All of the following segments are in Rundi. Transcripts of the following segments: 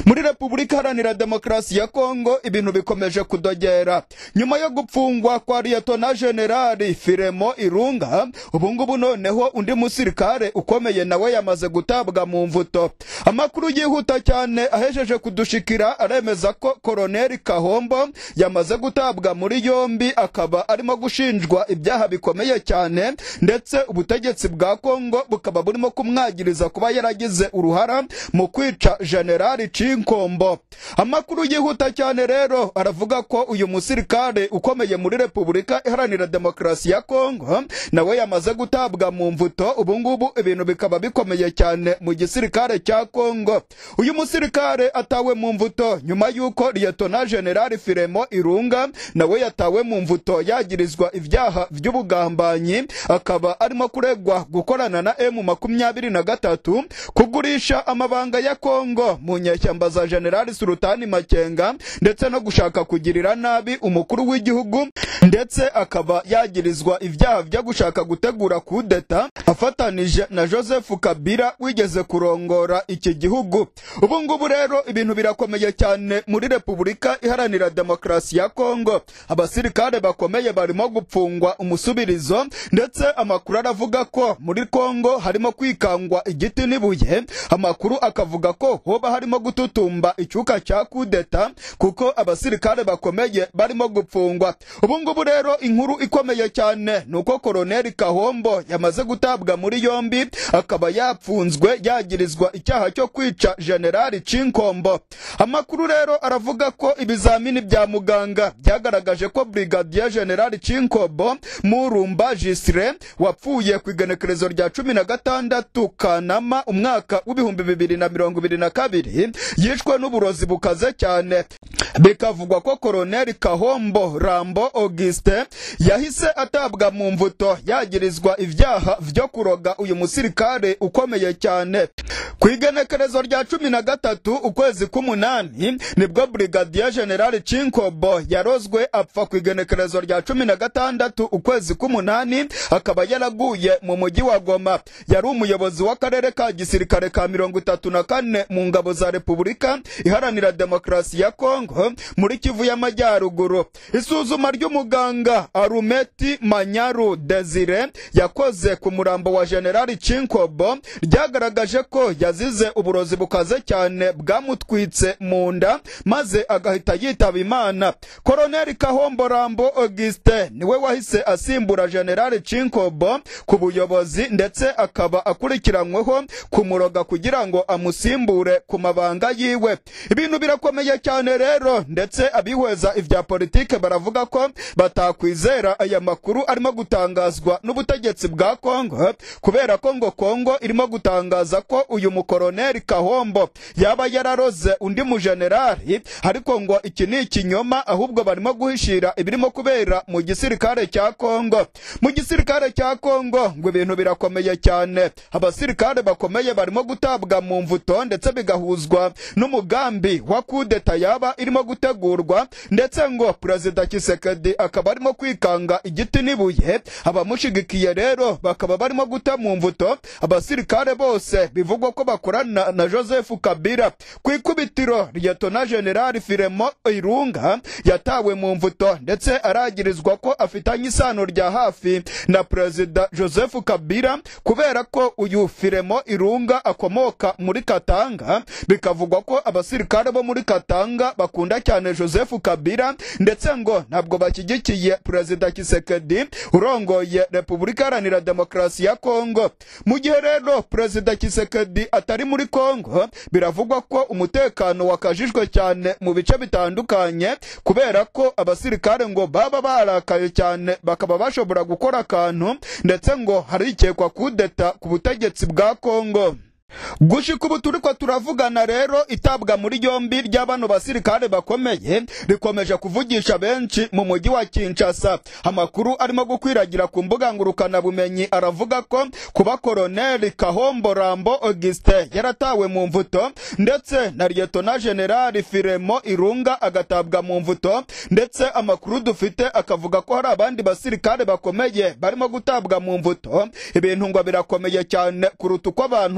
muri repubulika iharanira demokarasi ya kongo ibintu bikomeje kudogera nyuma yo gupfungwa kwa liyetona generali firemo irunga ubungubu noneho undi musirikare ukomeye nawe yamaze gutabwa mu mvuto amakuru yihuta cyane ahejeje kudushikira aremeza ko koroneli kahombo yamaze gutabwa muri yombi akaba arimo gushinjwa ibyaha bikomeye cyane ndetse ubutegetsi bwa kongo bukaba burimo kumwagiriza kuba yaragize uruhara mu kwica generali cinkombo amakuru yihuta cyane rero aravuga ko uyu musirikare ukomeye muri repubulika iharanira demokarasi ya kongo nawe yamaze gutabwa mu mvuto ubungubu ibintu bikaba bikomeye cyane mu gisirikare cya kongo uyu musirikare atawe mu mvuto nyuma y'uko liyetona generali firemo irunga nawe yatawe mu mvuto yagirizwa ibyaha by'ubugambanyi akaba arimo kuregwa gukorana na emu makumyabiri na gatatu kugurisha amabanga ya kongo mu nyeshyamba za generali sultani makenga ndetse no gushaka kugirira nabi umukuru w'igihugu ndetse akaba yagirizwa ibyaha byo gushaka gutegura kudeta afatanije na joseph kabila wigeze kurongora iki gihugu ubu ngubu rero ibintu birakomeye cyane muri repubulika iharanira demokarasi ya kongo abasirikare bakomeye barimo gupfungwa umusubirizo ndetse amakuru aravuga ko muri kongo harimo kwikangwa igiti n'ibuye amakuru akavuga ko hoba harimo gututumba icyuka cya kudeta kuko abasirikare bakomeye barimo gupfungwa ubu ngubu rero inkuru ikomeye cyane ni uko koroneli kahombo yamaze gutabwa muri yombi akaba yapfunzwe yagirizwa icyaha cyo kwica generali cinkombo amakuru rero aravuga ko ibizamini bya muganga byagaragaje ko brigadier generali cinkombo murumba jisire wapfuye ku igenekerezo rya cumi na gatandatu kanama umwaka w'ibihumbi bibiri na mirongo ibiri na kabiri yishwe n'uburozi bukaze cyane bikavugwa ko koroneli kahombo rambo auguste yahise atabwa mu mvuto yagirizwa ibyaha byo kuroga uyu musirikare ukomeye cyane ku igenekerezo rya cumi na gatatu ukwezi k'umunani nibwo brigadier general cinkobo yarozwe apfa ku igenekerezo rya cumi na gatandatu ukwezi k'umunani akaba yaraguye mu mujyi wa goma yari umuyobozi w'akarere ka gisirikare ka mirongo itatu na kane mu ngabo za repubulika iharanira demokarasi ya kongo muri kivu y'amajyaruguru isuzuma ry'umuganga arumeti manyaru desire yakoze ku murambo wa generali cinkobo ryagaragaje ko yazize uburozi bukaze cyane bwamutwitse mu nda maze agahita yitaba imana koroneli kahombo rambo auguste niwe wahise asimbura generali cinkobo ku buyobozi ndetse akaba akurikiranyweho kumuroga kugira ngo amusimbure ku mabanga yiwe ibintu birakomeye cyane rero ndetse abihweza ibya politike baravuga ko batakwizera aya makuru arimo gutangazwa n'ubutegetsi bwa kongo kubera ko ngo kongo irimo gutangaza ko uyu mukoroneli kahombo yaba yararoze undi mujenerali ariko ngo iki ni ikinyoma ahubwo barimo guhishira ibirimo kubera mu gisirikare cya kongo mu gisirikare cya kongo ngo ibintu birakomeye cyane abasirikare bakomeye barimo gutabwa mu mvuto ndetse bigahuzwa n'umugambi wa kudeta yaba irimo gutegurwa ndetse ngo perezida kisekedi akaba arimo kwikanga igiti n'ibuye abamushigikiye rero bakaba barimo guta mu mvuto abasirikare bose bivugwa ko bakorana na joseph kabila ku ikubitiro liyetona generali firemo irunga yatawe mu mvuto ndetse aragirizwa ko afitanye isano rya hafi na perezida joseph kabila kubera ko uyu firemo irunga akomoka muri katanga bikavugwa ko abasirikare bo muri katanga bakunda cyane joseph kabila ndetse ngo ntabwo bashyigikiye perezida kisekedi urongoye repubulika iharanira demokarasi ya kongo mu gihe rero perezida kisekedi atari muri kongo biravugwa ko umutekano wakajijwe cyane mu bice bitandukanye kubera ko abasirikare ngo baba barakaye cyane bakaba bashobora gukora akantu ndetse ngo harikekwa kudeta ku butegetsi bwa kongo gushika ubu turiko turavugana rero itabwa muri yombi rya bano basirikare bakomeye rikomeje kuvugisha benshi mu mujyi wa Kinshasa amakuru arimo gukwiragira ku mbuga ngurukanabumenyi aravuga ko kuba koroneli Kahombo Rambo Auguste yaratawe mu mvuto ndetse na Lieutenant General Firemo Irunga agatabwa mu mvuto ndetse amakuru dufite akavuga ko hari abandi basirikare bakomeye barimo gutabwa mu mvuto ibintu ngo birakomeye cyane kuruta uko abantu babi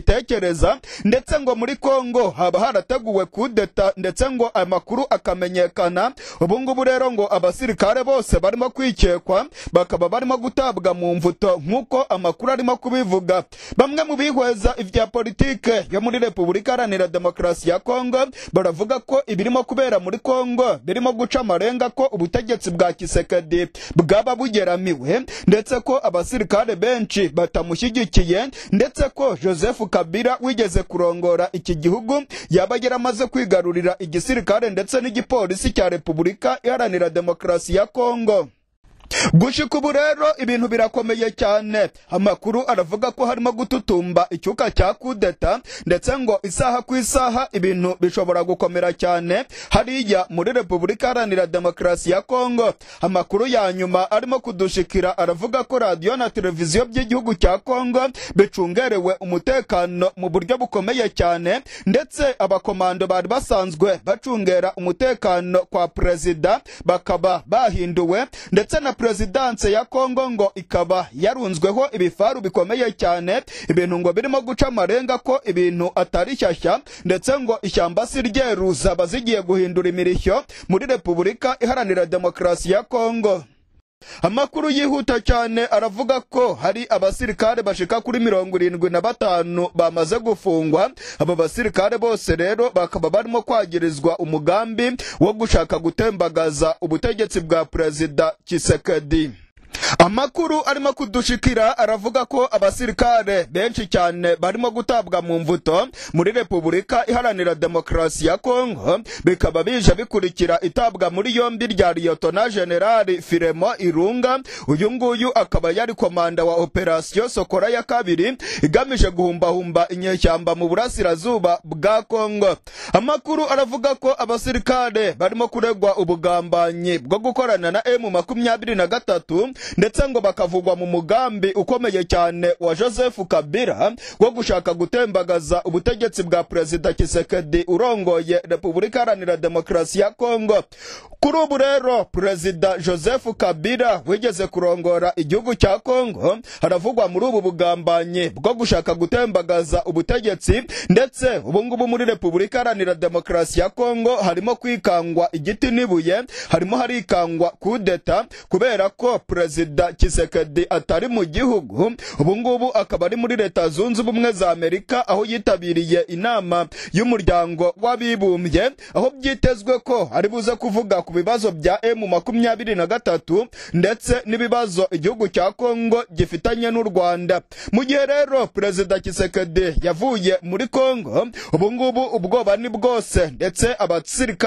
babitekereza ndetse ngo muri kongo haba harateguwe kudeta ndetse ngo amakuru akamenyekana ubu ngubu rero ngo abasirikare bose barimo kwikekwa bakaba barimo gutabwa mu mvuto nk'uko amakuru arimo kubivuga bamwe mu bihweza ivya politike yo muri repubulika iharanira demokarasi ya kongo baravuga ko ibirimo kubera muri kongo birimo guca amarenga ko ubutegetsi bwa kisekedi bwaba bugeramiwe ndetse ko abasirikare benshi batamushyigikiye ndetse ko joseph kabila wigeze kurongora iki gihugu yaba yaramaze kwigarurira igisirikare ndetse n'igipolisi cya repubulika iharanira demokarasi ya kongo gushika ubu rero ibintu birakomeye cyane amakuru aravuga ko harimo gututumba icyuka cya kudeta ndetse ngo isaha ku isaha ibintu bishobora gukomera cyane hariya muri repubulika iharanira demokarasi ya kongo amakuru ya nyuma arimo kudushikira aravuga ko radiyo na televiziyo by'igihugu cya kongo bicungerewe umutekano mu buryo bukomeye cyane ndetse abakomando bari basanzwe bacungera umutekano kwa perezida bakaba bahinduwe ndetse na perezidanse ya kongo ngo ikaba yarunzweho ibifaru bikomeye cyane ibintu ngo birimo guca amarenga ko ibintu atari shyashya ndetse ngo ishyamba si ryeru zaba zigiye guhindura imirishyo muri repubulika iharanira demokarasi ya kongo amakuru yihuta cyane aravuga ko hari abasirikare bashika kuri mirongo irindwi na batanu bamaze gufungwa abo basirikare bose rero bakaba barimo kwagirizwa umugambi wo gushaka gutembagaza ubutegetsi bwa perezida kisekedi amakuru arimo kudushikira aravuga ko abasirikare benshi cyane barimo gutabwa mu mvuto muri repubulika iharanira demokarasi ya kongo bikaba bije bikurikira itabwa muri yombi rya liyotona generali firemo irunga uyu nguyu akaba yari komanda wa operasiyo sokora ya kabiri igamije guhumbahumba inyeshyamba mu burasirazuba bwa kongo amakuru aravuga ko abasirikare barimo kuregwa ubugambanyi bwo gukorana na emu makumyabiri na gatatu ndetse ngo bakavugwa mu mugambi ukomeye cyane wa joseph kabila wo gushaka gutembagaza ubutegetsi bwa perezida kisekedi urongoye repubulika iharanira demokarasi ya kongo kuri ubu rero perezida joseph kabila wigeze kurongora igihugu cya kongo haravugwa muri ubu bugambanyi bwo gushaka gutembagaza ubutegetsi ndetse ubungubu muri repubulika iharanira demokarasi ya kongo harimo kwikangwa igiti n'ibuye harimo harikangwa kudeta kubera ko perezida kisekedi atari mu gihugu ubungubu akaba ari muri leta zunze ubumwe za amerika aho yitabiriye inama y'umuryango w'abibumbye aho byitezwe ko ari buze kuvuga ku bibazo bya emu makumyabiri na gatatu ndetse n'ibibazo igihugu cya kongo gifitanye n'u rwanda mu gihe rero perezida kisekedi yavuye muri kongo ubungubu ubwoba ni bwose ndetse abasirikare